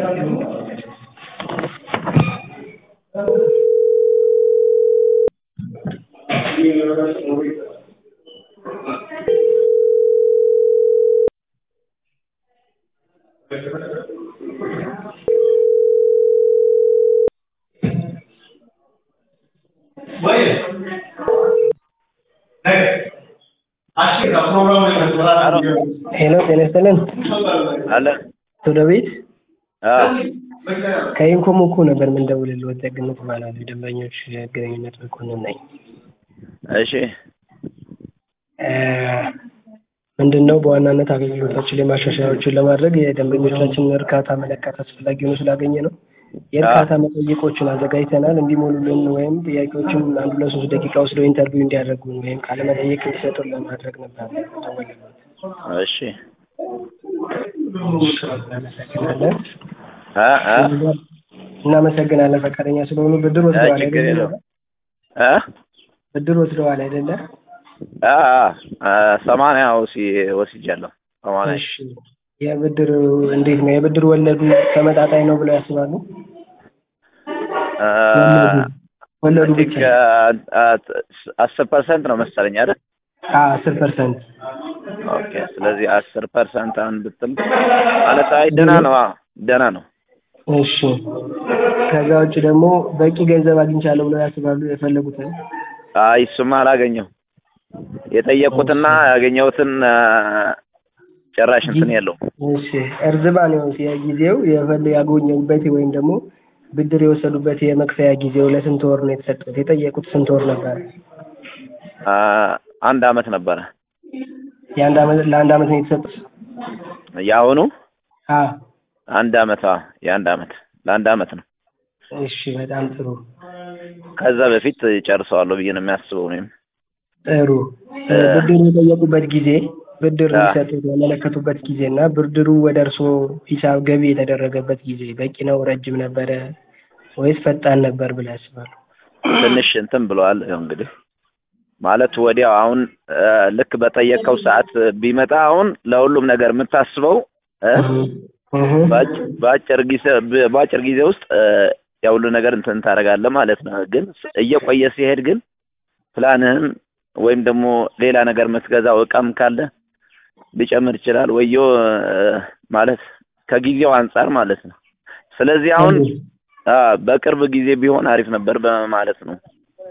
ሄሎ ጤና ይስጥልን። አለ ወደ ቤት አዎ ከኢንኮም እኮ ነበር የምንደውልልህ። ወጣግነት እባላለሁ የደንበኞች ግንኙነት መኮንን ነኝ። እሺ እ ምንድን ነው በዋናነት አገልግሎታችን ላይ ማሻሻያዎችን ለማድረግ የደንበኞቻችንን እርካታ መለካት አስፈላጊ ሆኖ ስላገኘ ነው የእርካታ መጠይቆችን አዘጋጅተናል። እንዲሞሉልን ወይም ጥያቄዎችን አንድ ሁለት ሶስት ደቂቃ ወስደው ኢንተርቪው እንዲያደርጉን ወይም ቃለ መጠይቅ እንዲሰጡን ለማድረግ ነበር የደወልነው። እሺ እናመሰግናለን። አ አ እናመሰግናለን ፈቃደኛ ስለሆኑ። ብድር አ ወስደዋል ችግር አይደለ? የለውም አ ብድር ወስደዋል አይደለ? አ አ ሰማንያ ወሲ ወስጃለሁ ሰማንያ እሺ የብድር እንዴት ነው? የብድር ወለዱ ተመጣጣኝ ነው ብለው ያስባሉ? አ ወለዱ ቲንክ ብቻ አስር ፐርሰንት ነው መሰለኝ አይደል? አስር ፐርሰንት ኦኬ ስለዚህ አስር ፐርሰንት አንድ ብትል ማለት አይ ደህና ነው አዎ ደህና ነው እሺ ከዛ ውጭ ደግሞ በቂ ገንዘብ አግኝቻለሁ ብለው ያስባሉ? የፈለጉትን አይ እሱማ አላገኘው የጠየቁትና ያገኘሁትን አ፣ ጭራሽ እንትን የለውም እሺ እርዝማኔውስ የጊዜው የፈለ ያገኘሁበት ወይም ደግሞ ብድር የወሰዱበት የመክፈያ ጊዜው ለስንት ወር ነው የተሰጡት? የጠየቁት ስንት ወር ነበር? አ፣ አንድ አመት ነበረ የአንድ አመት ለአንድ አመት ነው የተሰጡት? የአሁኑ አ አንድ አመት አዎ የአንድ አመት ለአንድ አመት ነው እሺ በጣም ጥሩ ከዛ በፊት ጨርሰዋለሁ ብዬ ነው የሚያስበው እኔም ጥሩ እ፣ ብድር የጠየቁበት ጊዜ ብድር አ። ሊሰጡት ያመለከቱበት ጊዜ እና ብድሩ ወደ እርስዎ ሂሳብ ገቢ የተደረገበት ጊዜ በቂ ነው? ረጅም ነበረ ወይስ ፈጣን ነበር ብለው ያስባሉ? ትንሽ እንትን ብለዋል ያው እንግዲህ ማለት ወዲያው አሁን እ፣ ልክ በጠየቀው ሰዓት ቢመጣ አሁን ለሁሉም ነገር የምታስበው እ፣ እህ በአጭ- በአጭር ጊዜ በአጭር ጊዜ ውስጥ እ፣ ያ ሁሉ ነገር እንትን ታደርጋለህ ማለት ነው። ግን እየቆየ ሲሄድ ግን ፕላንህን ወይም ደግሞ ሌላ ነገር የምትገዛው እቃም ካለ ሊጨምር ይችላል ወዮ እ፣ ማለት ከጊዜው አንጻር ማለት ነው። ስለዚህ አሁን አ፣ በቅርብ ጊዜ ቢሆን አሪፍ ነበር በማለት ነው።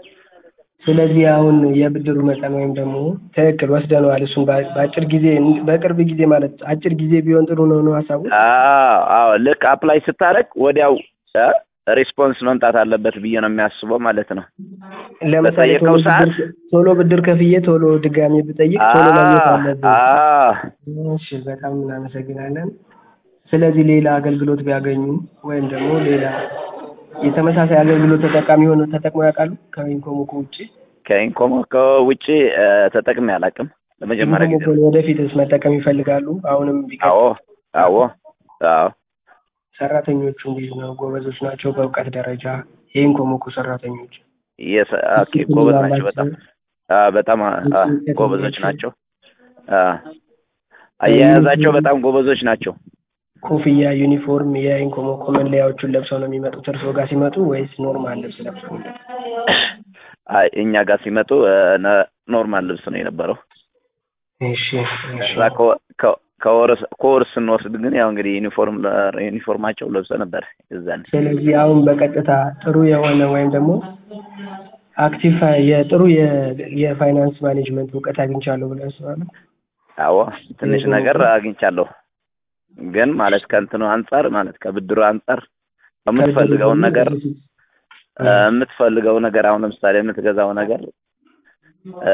ስለዚህ አሁን የብድሩ መጠን ወይም ደግሞ ትክክል ወስደነዋል። እሱን በ- በአጭር ጊዜ በቅርብ ጊዜ ማለት አጭር ጊዜ ቢሆን ጥሩ ነው ነው ሀሳቡ። አዎ አዎ ልክ አፕላይ ስታደርግ ወዲያው እ፣ ሪስፖንስ መምጣት አለበት ብዬ ነው የሚያስበው ማለት ነው። ለምሳሌ በጠየቀው ቶሎ ሰዓት ብድር ቶሎ ብድር ከፍዬ ቶሎ ድጋሚ ብጠይቅ ቶሎ ማግኘት አለብን። አዎ እሺ በጣም እናመሰግናለን። ስለዚህ ሌላ አገልግሎት ቢያገኙ ወይም ደግሞ ሌላ የተመሳሳይ አገልግሎት ተጠቃሚ ሆነው ተጠቅሞ ያውቃሉ? ከኢንኮሞኮ ውጭ ከኢንኮሞኮ ውጪ እ፣ ተጠቅሜ አላውቅም ለመጀመሪያ ጊዜ ኢንኮሞኮን ነው። ወደፊትስ መጠቀም ይፈልጋሉ? አሁንም ቢቀጥል አዎ አዎ አዎ ሰራተኞቹ እንዴት ነው? ጎበዞች ናቸው? በእውቀት ደረጃ የኢንኮሞኮ ሰራተኞች የሰ ኦኬ ጎበዝ ናቸው በጣም አ፣ በጣም አ፣ አ፣ ጎበዞች ናቸው። አ፣ አያያዛቸው በጣም ጎበዞች ናቸው። ኮፍያ፣ ዩኒፎርም የኢንኮሞኮ መለያዎቹን ለብሰው ነው የሚመጡት እርስዎ ጋር ሲመጡ ወይስ ኖርማል ልብስ ለብሰው ነው? አይ እኛ ጋር ሲመጡ እ፣ ነ- ኖርማል ልብስ ነው የነበረው። እሺ እሺ ከዛ ከወ- ከ- ከወር ከወር ስንወስድ ግን ያው እንግዲህ ዩኒፎርም ለ- ዩኒፎርማቸው ለብሰ ነበር የዛኔ። ስለዚህ አሁን በቀጥታ ጥሩ የሆነ ወይም ደግሞ አክቲቭ የጥሩ የ- የፋይናንስ ማኔጅመንት እውቀት አግኝቻለሁ ብለው ያስባሉ? አዎ ትንሽ ነገር አግኝቻለሁ። ግን ማለት ከእንትኑ አንጻር ማለት ከብድሩ አንጻር የምትፈልገውን ነገር እ፣ የምትፈልገው ነገር አሁን ለምሳሌ የምትገዛው ነገር እ፣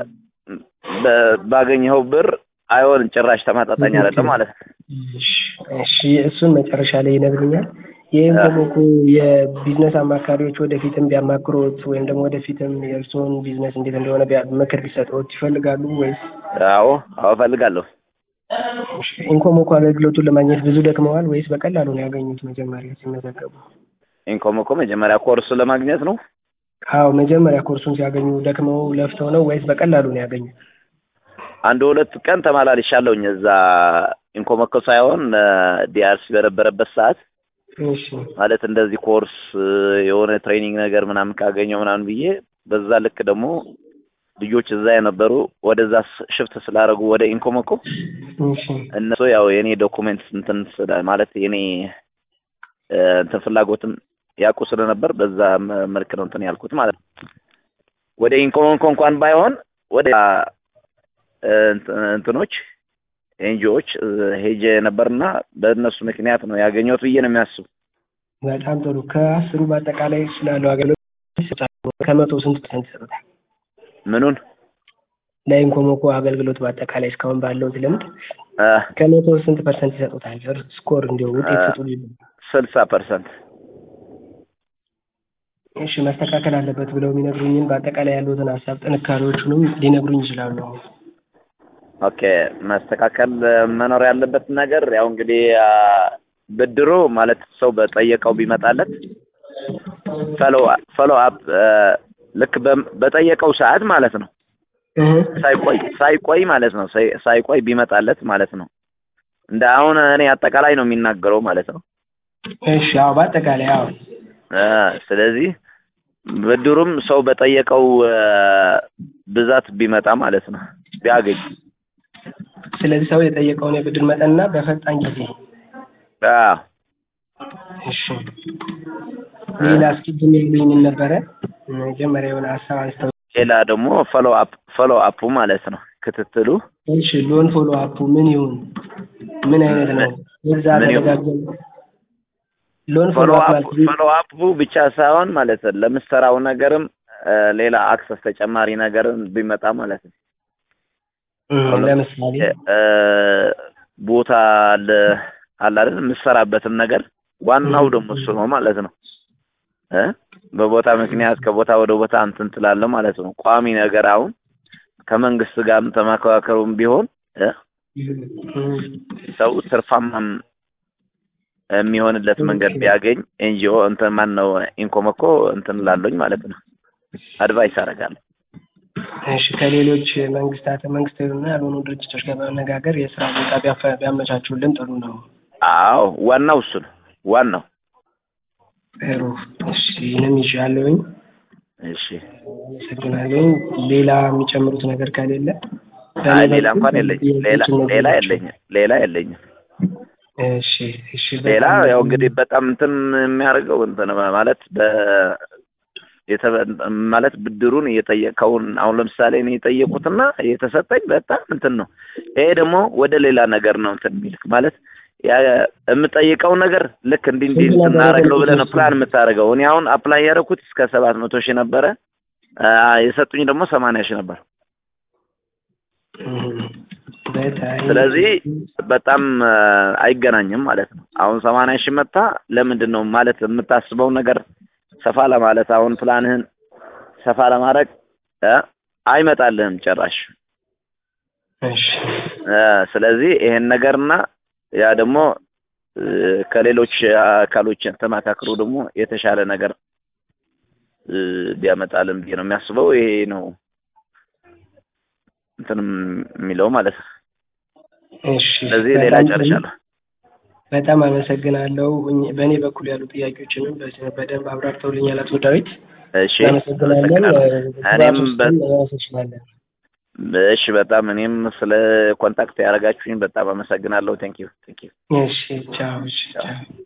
በ- ባገኘኸው ብር አይሆንም ጭራሽ ተመጣጣኝ አይደለም ማለት ነው። እሺ እሺ እሱን መጨረሻ ላይ ይነግሩኛል። የኢንኮሞኮ የቢዝነስ አማካሪዎች ወደፊትም ቢያማክሮት ወይም ደግሞ ወደፊትም የእርስዎን ቢዝነስ እንዴት እንደሆነ ቢያ- ምክር ቢሰጡት ይፈልጋሉ ወይስ? አዎ አዎ እፈልጋለሁ። እሺ፣ ኢንኮሞኮ አገልግሎቱን ለማግኘት ብዙ ደክመዋል ወይስ በቀላሉ ነው ያገኙት መጀመሪያ ሲመዘገቡ? ኢንኮሞኮ መጀመሪያ ኮርሱ ለማግኘት ነው። አዎ መጀመሪያ ኮርሱን ሲያገኙ ደክመው ለፍተው ነው ወይስ በቀላሉ ነው ያገኙት? አንድ ሁለት ቀን ተመላልሻለሁኝ እዛ ኢንኮሞኮ ሳይሆን ዲአርሲ በነበረበት ሰዓት እሺ ማለት እንደዚህ ኮርስ የሆነ ትሬኒንግ ነገር ምናምን ካገኘው ምናምን ብዬ በዛ ልክ ደግሞ ልጆች እዛ የነበሩ ወደዛ ሽፍት ስላደረጉ ወደ ኢንኮሞኮ እሺ እነሱ ያው የኔ ዶኩሜንት እንትን ስለ ማለት የኔ እ፣ እንትን ፍላጎትም ያውቁ ስለነበር በዛ መ- መልክ ነው እንትን ያልኩት ማለት ነው። ወደ ኢንኮሞኮ እንኳን ባይሆን ወደ እ፣ እንት- እንትኖች ኤንጂኦዎች ሄጄ ነበርና በእነሱ ምክንያት ነው ያገኘሁት ብዬ ነው የሚያስቡ። በጣም ጥሩ። ከአስሩ በአጠቃላይ ስላለው አገልግሎት ከመቶ ስንት ፐርሰንት ይሰጡታል? ምኑን ለኢንኮሞኮ አገልግሎት በአጠቃላይ እስካሁን ባለው ልምድ እ፣ ከመቶ ስንት ፐርሰንት ይሰጡታል? ስኮር እንዲሁ ውጤት አ- ስጡ። ስልሳ ፐርሰንት እሺ መስተካከል አለበት ብለው የሚነግሩኝን በአጠቃላይ ያሉትን ሀሳብ ጥንካሬዎቹንም ሊነግሩኝ ይችላሉ። ኦኬ መስተካከል መኖር ያለበት ነገር ያው እንግዲህ አ፣ ብድሩ ማለት ሰው በጠየቀው ቢመጣለት ፈሎ ፈሎ አፕ ልክ በም- በጠየቀው ሰዓት ማለት ነው እህ ሳይቆይ ሳይቆይ ማለት ነው ሳይ- ሳይቆይ ቢመጣለት ማለት ነው። እንደ አሁን እኔ አጠቃላይ ነው የሚናገረው ማለት ነው። እሺ አዎ፣ በአጠቃላይ አዎ። አ፣ ስለዚህ ብድሩም ሰው በጠየቀው አ፣ ብዛት ቢመጣ ማለት ነው ቢያገኝ ስለዚህ ሰው የጠየቀውን የብድር መጠንና በፈጣን ጊዜ አዎ እሺ ሌላ እስኪ ግን የሚሉኝ ምን ነበረ? መጀመሪያ የሆነ ሀሳብ አንስተው ሌላ ደግሞ ፎሎ አፕ ፎሎ አፑ ማለት ነው ክትትሉ እሺ ሎን ፎሎ አፑ ምን ይሁን? ምን አይነት ነው? እዛ ምን ይሁን? ተደጋገም ሎን ፎሎ ፎሎ አፕ አፕ ማለት ፎሎ አፑ ብቻ ሳይሆን ማለት ነው ለምሰራው ነገርም አ፣ ሌላ አክሰስ ተጨማሪ ነገርም ቢመጣ ማለት ነው። እም፣ ለምሳሌ አ፣ ቦታ አለ አለ አይደል የምሰራበትም ነገር ዋናው ደግሞ እሱ ነው ማለት ነው እ በቦታ ምክንያት ከቦታ ወደ ቦታ እንትን ትላለህ ማለት ነው። ቋሚ ነገር አሁን ከመንግስት ጋርም ተመካከሩም ቢሆን እ እም፣ ሰው ትርፋማም የሚሆንለት መንገድ ቢያገኝ ኤንጂኦ እንትን ማን ነው ኢንኮሞኮ እንትን ላለኝ ማለት ነው አድቫይስ አደርጋለሁ። እሺ ከሌሎች መንግስታት መንግስታዊና ያልሆኑ ድርጅቶች ጋር በመነጋገር የስራ ቦታ ቢያፈ- ቢያመቻቹልን ጥሩ ነው። አዎ ዋናው እሱ ነው ዋናው። ጥሩ እሺ ይህንም ይሻለውኝ እሺ አመሰግናለሁ። ሌላ የሚጨምሩት ነገር ከሌለ አይ በእኔ ሌላ በኩል እንኳን የለኝም። ሌላ ጥያቄዎችን ሌላ ነግሬያቸው- የለኝም። ሌላ የለኝም። እሺ እሺ ሌላ በጣም ያው እንግዲህ በጣም እንትን የሚያደርገው እንትን ማለት በ የተበ- ማለት ብድሩን እየጠየቀውን አሁን ለምሳሌ እኔ የጠየቁትና የተሰጠኝ በጣም እንትን ነው። ይሄ ደግሞ ወደ ሌላ ነገር ነው እንትን የሚልክ ማለት ያ የምጠይቀው ነገር ልክ እንዲህ እንዲህ ስንት እንትን ነበር እናደርገው ብለህ ነው የጠየቁት? ፕላን የምታደርገው። እኔ አሁን አፕላይ ያደረኩት እስከ ሰባት መቶ ሺህ ነበረ አ፣ የሰጡኝ ደግሞ ሰማንያ ሺህ ነበር። እም፣ በጣም ስለዚህ በጣም አ፣ አይገናኝም ማለት ነው። አሁን ሰማንያ ሺህ መታ ለምንድን ነው ማለት የምታስበውን ነገር ሰፋ ለማለት አሁን ፕላንህን ሰፋ ለማድረግ አ፣ አይመጣልህም ጭራሽ። እሺ አ፣ ስለዚህ ይሄን ነገርና ያ ደግሞ እ፣ ከሌሎች አካሎች ተመካክሮ ደግሞ የተሻለ ነገር እ፣ ቢያመጣልን ብዬ ነው የሚያስበው። ይሄ ነው እንትን የሚለው ማለት ነው። እሺ ስለዚህ ሌላ በጣም ጥሩ። ጨርሻለሁ። በጣም አመሰግናለሁ። እኝ- በእኔ በኩል ያሉ ጥያቄዎችንም በ- በደንብ አብራርተውልኛል አቶ ዳዊት። እሺ እናመሰግናለን። አመሰግናለሁ። እኔም በ- እንችላለን። እሺ በጣም እኔም ስለ ኮንታክት ያደረጋችሁኝ በጣም አመሰግናለሁ። ቴንክ ዩ ቴንክ ዩ እሺ ቻው። እሺ ቻው።